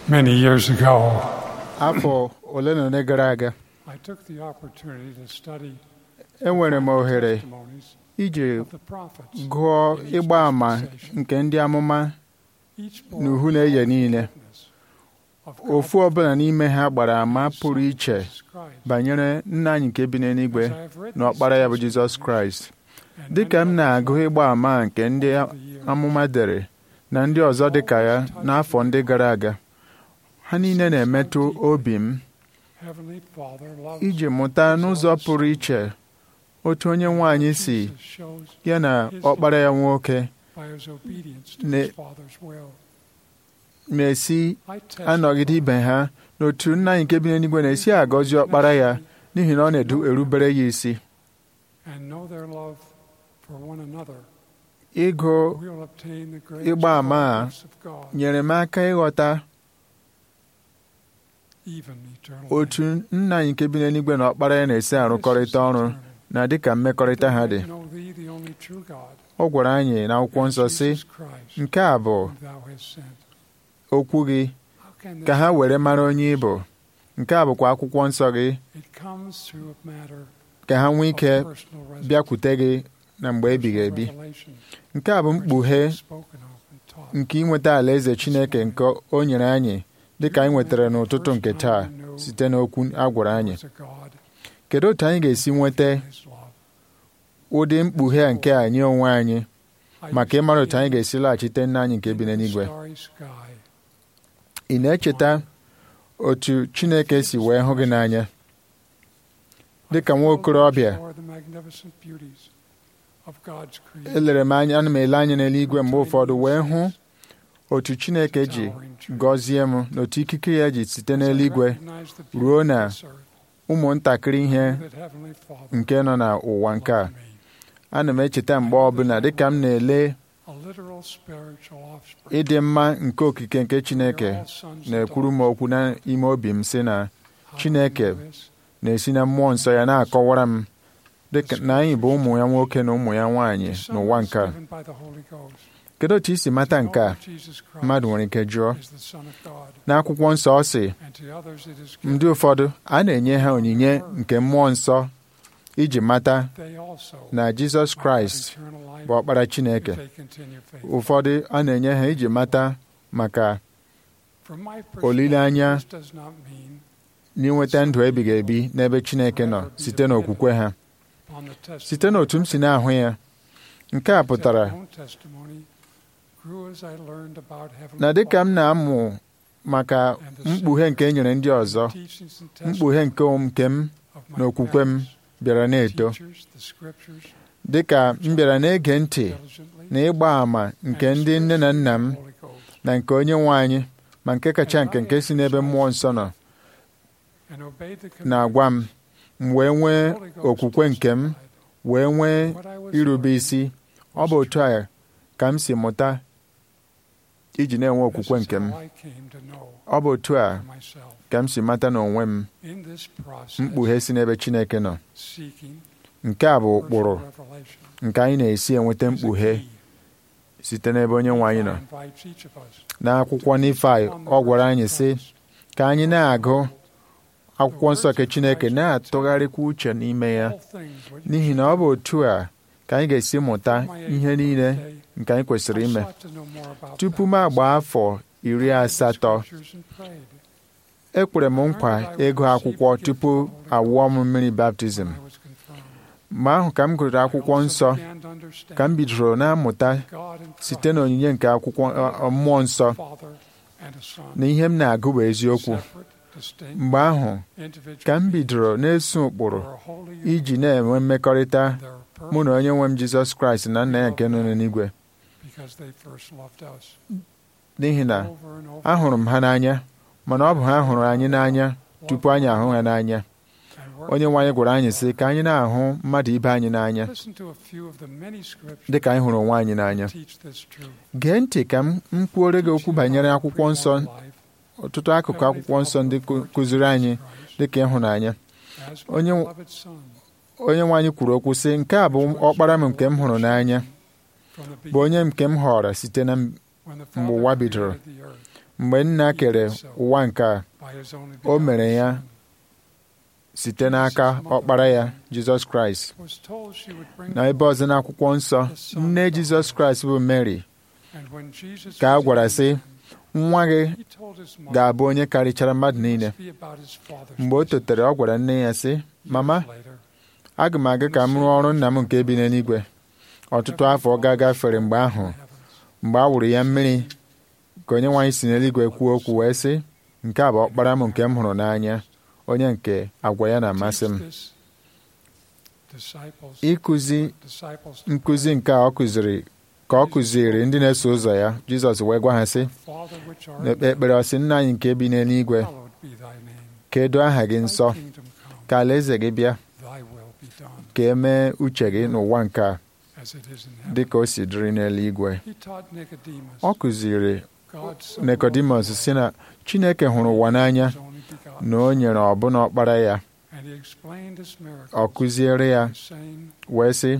Many years ago, afọ ole na ole gara aga I took the opportunity to study enwere m ohere testimonies iji of the prophets. gụọ ịgba àmà nke ndị amụma Each n'uhu na-eye niile witness of ofu ọbụla n'ime ha gbara àmà pụrụ iche Jesus Christ. banyere nna anyị nke bi n'eluigwe As I have read na ọkpara ya bụ these Jizọs testimonies Kraịst and dịka m many na-agụ others ịgba àmà nke ndị over the years, amụma dere na ndị ọzọ dịka ya n'afọ ndị gara aga ha niile na-emetụ obi m Heavenly Father loves iji mụta n'ụzọ pụrụ iche otu onye nwe anyị si Jesus shows ya na ọkpara ya nwoke by his obedience to Ne- his Father's will. na-esi I testify anọgide ibe ha n'otu nna anyị nke bi n'eluigwe na-esi agọzi ọkpara ya n'ihi na ọ na-erubere ya isi and know their love for one another. ịgụ We will obtain the great ịgba àmà a gifts of God, nyere m aka ịghọta even eternal otu nna anyị nke bi n'eluigwe na ọkpara ya na-esi arụkọrịta ọrụ na dịka mmekọrịta ha dị Know thee, the only true God, ọ gwara anyị n'akwụkwọ nsọ and sị Jesus Christ, nke a bụ whom thou hast sent. okwu gị How can ka this ha be? were mara onye ị bụ nke a bụkwa akwụkwọ nsọ gị It comes through a matter ka ha nwee of ike personal revelation, bịakwute gị na mgbe ebighị ebi revelation, nke a bụ which mkpughe is spoken of and taught. nke inweta alaeze Chineke nke o nyere anyị dịka anyị nwetara n'ụtụtụ nke taa site n'okwu a gwara anyị There was a God kedu otu anyị ga-esi nweta and his love. ụdị mkpughe a nke anyị onwe anyị I maka ịmara otu anyị used to ga-esi laghachite nna anyị nke be bi in the n'eluigwe starry sky, ị na-echeta otu Chineke si wee hụ gị n'anya dịka nwa okorobịa Explore the magnificent beauties of God's creation. elere m anya ana m ele anya n'eluigwe mgbe ụfọdụ wee hụ otu Chineke ji gọzie m na otu ikike ya ji site n'eluigwe ruo na ụmụntakịrị ihe nke nọ n'ụwa nke a ana m echeta mgbe ọbụla dịka m na-ele ịdị mma nke okike nke Chineke na-ekwuru m okwu n'ime obi m sị na Chineke na-esi na mmụọ nsọ ya na-akọwara m dịka na anyị bụ ụmụ ya nwoke na ụmụ ya nwaanyị n'ụwa nke a kedu otu isi mata nke a mmadụ nwere ike jụọ n'akwụkwọ nsọ ọ sị ndị ụfọdụ a na-enye ha onyinye nke mmụọ nsọ iji mata na Jizọs Kraịst bụ ọkpara Chineke ụfọdụ a na-enye ha iji mata maka olileanya n'inweta ndụ ebighị ebi n'ebe Chineke nọ site n'okwukwe ha site n'otu m si na-ahụ ya nke a pụtara na dịka m na-amụ maka mkpughe nke e nyere ndị ọzọ mkpughe nke nke m na okwukwe m bịara na-eto dịka m bịara na-ege ntị na ịgba àmà nke ndị nne na nna m na nke onye nwe anyị ma nke kacha nke nke si n'ebe mmụọ nsọ nọ na-agwa m m wee nwee okwukwe nke m wee nwee irube isi ọ bụ otu a ka m si mụta iji na-enwe okwukwe nke m ọ bụ otu a ka m si mata n'onwe m mkpughe si n'ebe Chineke nọ nke a bụ ụkpụrụ nke anyị na-esi enweta mkpughe site n'ebe onye nwe anyị nọ n'akwụkwọ Nifai ọ gwara anyị sị ka anyị na-agụ akwụkwọ nsọ nke Chineke na-atụgharịkwa uche n'ime ya n'ihi na ọ bụ otu a ka anyị ga-esi mụta ihe niile nke anyị kwesịrị ime tupu m agba afọ iri asatọ ekwere m nkwa ịgụ akwụkwọ tupu awụọ m mmiri baptizim mgbe ahụ ka m gụrụ akwụkwọ nsọ ka m bidoro na-amụta site n'onyinye nke akwụkwọ mmụọ nsọ na ihe m na-agụ bụ eziokwu mgbe ahụ ka m bidoro na-eso ụkpụrụ iji na-enwe mmekọrịta mụ na onye nwe m Jizọs Kraịst na nna ya nke nọ n'eluigwe n'ihi na ahụrụ m ha n'anya mana ọ bụ ha hụrụ anyị n'anya tupu anyị ahụ ha n'anya onye nwe anyị gwara anyị sị ka anyị na-ahụ mmadụ ibe anyị n'anya dị ka anyị hụrụ onwe anyị n'anya gee ntị ka m kwuore gị okwu banyere akwụkwọ nsọ ọtụtụ akụkụ akwụkwọ nsọ ndị kụziri anyị dị ka ịhụnanya onye nwe anyị kwuru okwu sị nke a bụ ọkpara m nke m hụrụ n'anya bụ onye nke m họrọ site na mgbe ụwa bidoro mgbe nna kere ụwa nke a o mere ya site n'aka ọkpara ya jizọs kraịst na ebe ọzọ n'akwụkwọ nsọ nne jizọs kraịst bụ mary ka a gwara sị nwa gị ga-abụ onye karịchara mmadụ niile mgbe o totere ọ gwara nne ya sị mama aga m aga ka m rụọ ọrụ nna m nke bi n'eluigwe ọtụtụ afọ ga-agafere mgbe ahụ mgbe a wụrụ ya mmiri ka onye nwaanyị si n'eluigwe kwuo okwu wee sị nke a bụ ọkpara m nke m hụrụ n'anya onye nke agwa ya na-amasị m ịkụzi nkụzi nke a ọ kụziri ka ọ kụziri ndị na-eso ụzọ ya jizọs wee gwa ha sị n'ekpe ekpere ọsị nna anyị nke bi n'eluigwe ka edo aha gị nsọ ka alaeze gị bịa ka e mee uche gị n'ụwa nke a dị ka o si dịrị n'eluigwe ọ kụziri Nicodemus si na Chineke hụrụ ụwa n'anya na o nyere ọbụna ọkpara ya ọ kụziere ya wee sị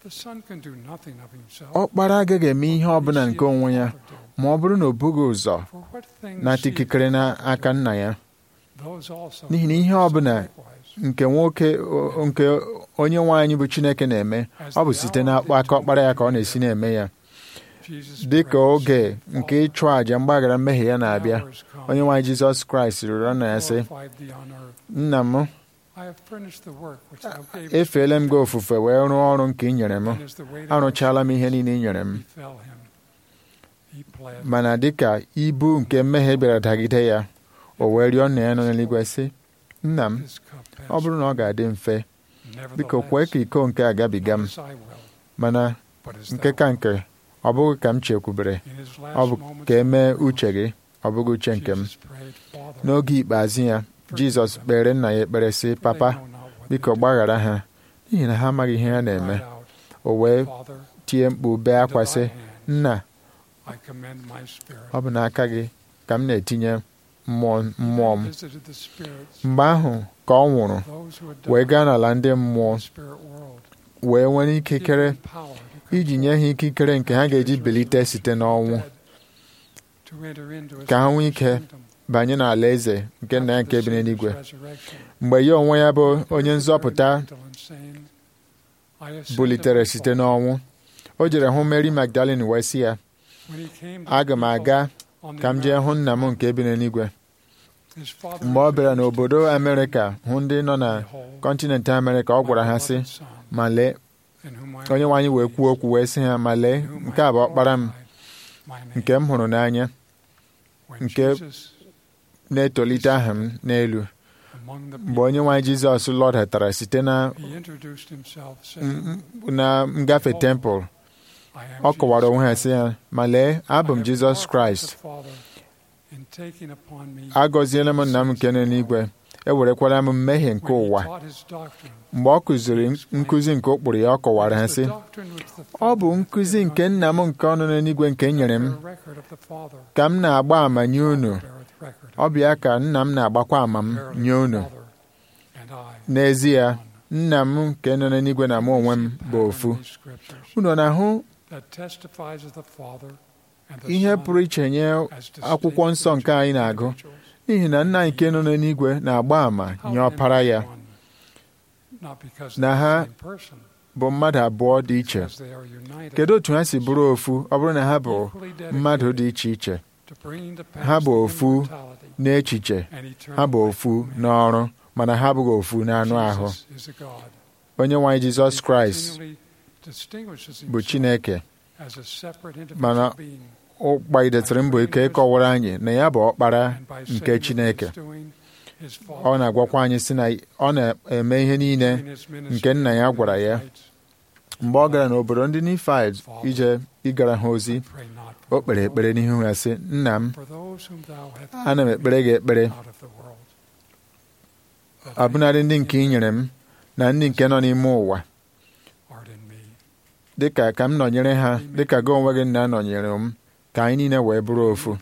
ọkpara agaghị eme ihe ọbụla nke onwe ya ma ọ bụrụ na o bughị ụzọ nata ikikere n'aka nna ya n'ihi na ihe ọbụla nke nwoke nke onye nwe anyị bụ Chineke na-eme ọ bụ site n'akpọ aka ọkpara ya ka ọ na-esi na-eme ya dị ka oge nke ịchụ àjà mgbaghara mmehie ya na-abịa onye nwe anyị Jizọs Kraịst rịọrọ nna ya sị nna m efeela m gị ofufe wee rụọ ọrụ nke ị nyere m arụchaala m ihe niile ị nyere m mana dịka ibu nke mmehie bịara dagide ya o wee rịọ nna ya nọ n'eluigwe sị nna m ọ bụrụ na ọ ga-adị mfe biko kwee ka iko nke a gabiga m mana nke ka nke ọ bụghị ka m chekwubere ọ bụ ka e mee uche gị ọ bụghị uche nke m n'oge ikpeazụ ya jizọs kpere nna ya ekpere sị papa biko gbaghara ha n'ihi na ha amaghị ihe ha na-eme o wee tie mkpu bee akwa sị nna ọ bụ n'aka gị ka m na-etinye mmụọ mmụọ m mgbe ahụ ka ọ nwụrụ wee gaa n'ala ndị mmụọ wee nwere ikikere iji nye ha ikikere nke ha ga-eji belite site n'ọnwụ ka ha nwee ike banye n'ala eze nke nna ya nke bi n'eluigwe mgbe ya onwe ya bụ onye nzọpụta bulitere site n'ọnwụ o jere hụ Mary Magdalene wee sị ya aga m aga ka m jee hụ nna m nke bi n'eluigwe mgbe ọ bịara n'obodo Amerịka hụ ndị nọ na kọntinent Amerịka ọ gwara ha sị ma lee onye nwe anyị wee kwuo okwu wee sị ha ma lee nke a bụ ọkpara m nke m hụrụ n'anya nke na-etolite aha m n'elu mgbe onye nwe anyị Jizọs lọdatara site na na ngafe tempụl ọ kọwara onwe ha sị ya ma lee abụ m Jizọs Kraịst agọziela m nna m nke nọ n'igwe ewerekwala m mmehie nke ụwa mgbe ọ kụziri nkụzi nke ụkpụrụ ya ọ kọwara ha sị ọ bụ nkụzi nke nna m nke ọnụ n'eluigwe nke nyere m ka m na-agba àmà nye unu ọ bụ ya ka nna m na-agbakwa àmà m nye unu n'ezie nna m nke nọ n'eluigwe na mụ onwe m bụ ofu unu na-ahụ ihe pụrụ iche nye akwụkwọ nsọ nke anyị na-agụ n'ihi na nna anyị nke nọ n'eluigwe na-agba àmà nye ọpara ya na ha bụ mmadụ abụọ dị iche kedu otu ha si bụrụ ofu ọ bụrụ na ha bụ mmadụ dị iche iche ha bụ ofu n'echiche ha bụ ofu n'ọrụ mana ha abụghị ofu n'anụ ahụ onye nwe anyị Jizọs Kraịst bụ Chineke mana ụkpagidetịrị mbọ ike ịkọwara anyị na ya bụ ọkpara nke Chineke ọ na-agwakwa anyị sị na ọ na-eme ihe niile nke nna ya gwara ya mgbe ọ gara n'obodo ndị Nifaid ije ịgara ha ozi o kpere ekpere n'ihu ya sị nna m ana m ekpere gị ekpere ọbụnadị ndị nke ị nyere m na ndị nke nọ n'ime ụwa dịka ka m nọnyere ha dịka gị onwe gị nna nọnyere m ka anyị niile wee bụrụ ofu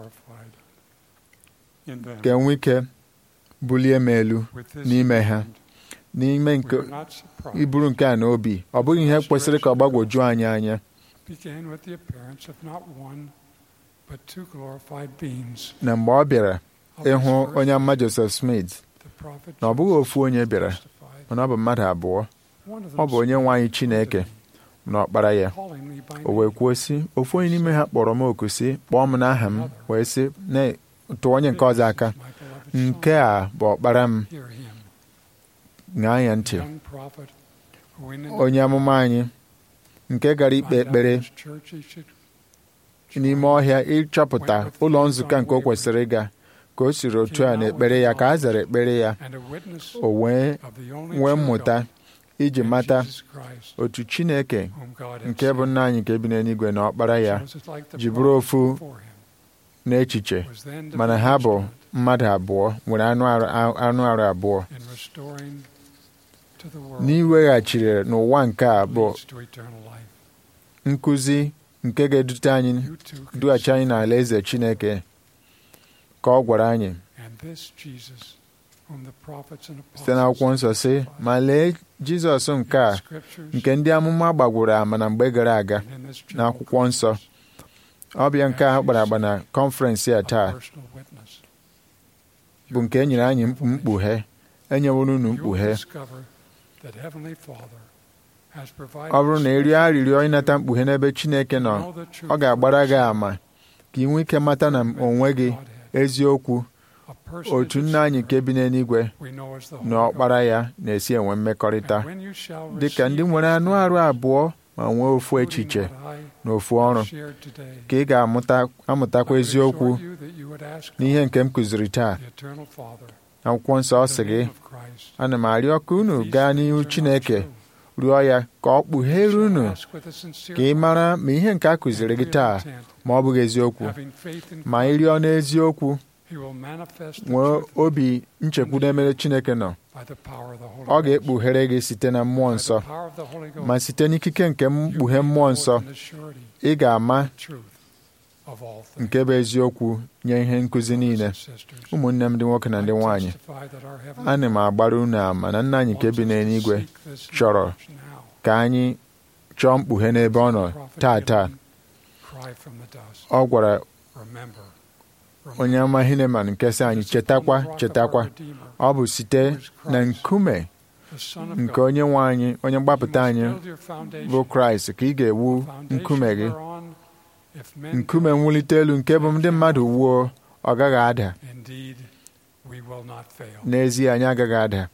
ka enwe ike bulie m elu n'ime ha n'ime nke iburu nke a n'obi ọ bụghị ihe kwesịrị ka ọ gbagwoju anyị anya but two glorified beings. na mgbe ọ bịara of ịhụ his first, onye amụma Joseph Smith the prophet na ọ bụghị Joseph ofu onye bịara testified. mana ọ bụ mmadụ abụọ One of ọ them bụ onye nwe anyị Chineke na ọkpara ya calling me by o wee name. kwuo sị ofu onye n'ime ha kpọrọ m oku sị kpọọ m n'aha m wee sị "Na- tụọ onye nke ọzọ aka This is my beloved son. nke a bụ ọkpara m Hear him. ṅaa ya ntị Young prophet who went into onye amụma anyị nke gara ikpe find out ekpere which church he should n'ime ọhịa ịchọpụta ụlọ nzukọ nke o kwesịrị ịga ka o siri otu a n'ekpere ya ka a zara ekpere ya and a witness o wee of the only nwee true mmụta God iji in mata Jesus Christ, otu Chineke whom God had nke bụ sent. nna anyị nke bi n'eluigwe na ọkpara ya Joseph, like the ji bụrụ prophet ofu before him, n'echiche was then to mana be ha bụ instrument mmadụ abụọ nwere anụ arụ anụ arụ abụọ in restoring to the world n'iweghachiri n'ụwa nke a bụ leads to eternal life. nkụzi nke ga-edute anyị You too can dughachi anyị n'ala eze Chineke ka ọ gwara anyị And this Jesus, whom the prophets and site n'akwụkwọ nsọ sị ma lee Jizọs nke a nke ndị amụma gbagworo ama na mgbe gara aga n'akwụkwọ nsọ ọbịa nke a kpara agba na kọnferensị a taa bụ nke e nyere anyị mkpughe enyeworo unu mkpughe ọ bụrụ na ị rịọ arịrịọ ịnata mkpughe n'ebe Chineke nọ ọ ga-agbara gị ama ka ị nwee ike mata na onwe gị eziokwu otu nna anyị nke bi n'eluigwe na ọkpara ya na-esi enwe mmekọrịta dị ka ndị nwere anụ arụ abụọ ma nwee ofu echiche na ofu ọrụ ka ị ga-amụtakwa eziokwu n'ihe nke m kụziri taa akwụkwọ nsọ ọ sị gị ana m arịọ ka unu gaa n'ihu Chineke rịọ ya ka ọ kpughere unu ka ị mara ma ihe nke a kụziri gị taa ma ọ bụghị eziokwu ma ị rịọ n'eziokwu nwee obi nchekwudo emere Chineke nọ ọ ga-ekpughere gị site na mmụọ nsọ ma site n'ikike nke mkpughe mmụọ nsọ ị ga-ama nke bụ eziokwu nye ihe nkụzi niile ụmụnne m ndị nwoke na ndị nwaanyị ana m agbara unu ama na nna anyị nke bi n'eluigwe chọrọ ka anyị chọọ mkpughe n'ebe ọ nọ taa taa ọ gwara onye ama Hineman nke sị anyị chetakwa chetakwa ọ bụ site na nkume nke onye nwe anyị onye mgbapụta anyị bụ Kraịst ka ị ga-ewu nkume gị nkume mwulite elu nke bụ ndị mmadụ wuo ọ gaghị ada n'ezie anyị agaghị ada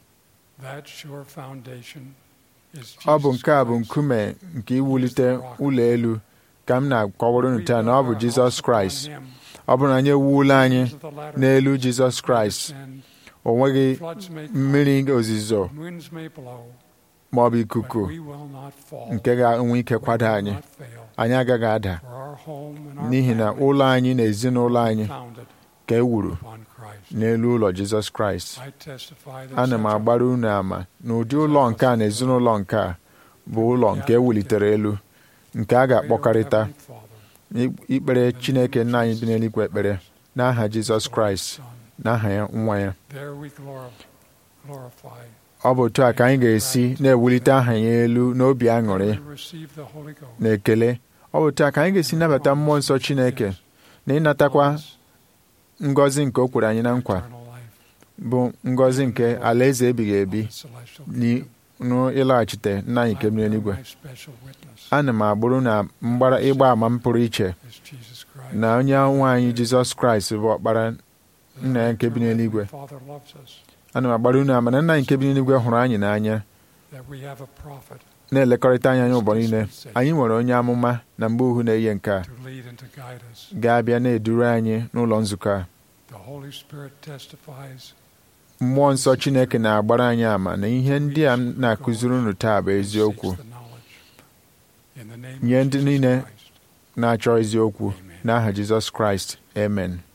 ọ bụ nke a bụ nkume nke iwulite ụlọ elu ka m na-akọwara unu taa na ọ bụ Jizọs Kraịst ọ bụrụ na anyị ewuola anyị n'elu Jizọs Kraịst o nweghị mmiri ozizo ma ọ bụ ikuku nke ga-enwe ike kwado anyị anyị agaghị ada n'ihi na ụlọ anyị na ezinụlọ anyị ka e wuru n'elu ụlọ Jizọs Kraịst ana m agbara unu ama na ụdị ụlọ nke a na ezinụlọ nke a bụ ụlọ nke e wulitere elu nke a ga-akpọkarịta ikpere Chineke nna anyị bi n'eluigwe ekpere n'aha Jizọs Kraịst n'aha ya nwa ya ọ bụ otu a ka anyị ga-esi na-ewulite aha ya elu n'obi aṅụrị na ekele ọ bụ otu a ka anyị ga-esi nabata mmụọ nsọ Chineke na ịnatakwa ngọzi nke o kwere anyị na nkwa bụ ngọzi nke alaeze ebighị ebi n'ịlaghachite nna anyị nke bi n'eluigwe ana m agbụrụ na mgbara ịgba ama m pụrụ iche na onye nwe anyị Jizọs Kraịst bụ ọkpara nna ya nke bi n'eluigwe ana m agbara unu ama na nna anyị nke bi n'eluigwe hụrụ anyị n'anya na-elekọrịta anyị anya ụbọchị niile anyị nwere onye amụma na mgbe uhu na-eyi nke a ga-abịa na-eduru anyị n'ụlọ nzukọ a mmụọ nsọ Chineke na-agbara anyị ama na ihe ndị a na-akụziri unu taa bụ eziokwu nye ndị niile na-achọ eziokwu n'aha Jizọs Kraịst amen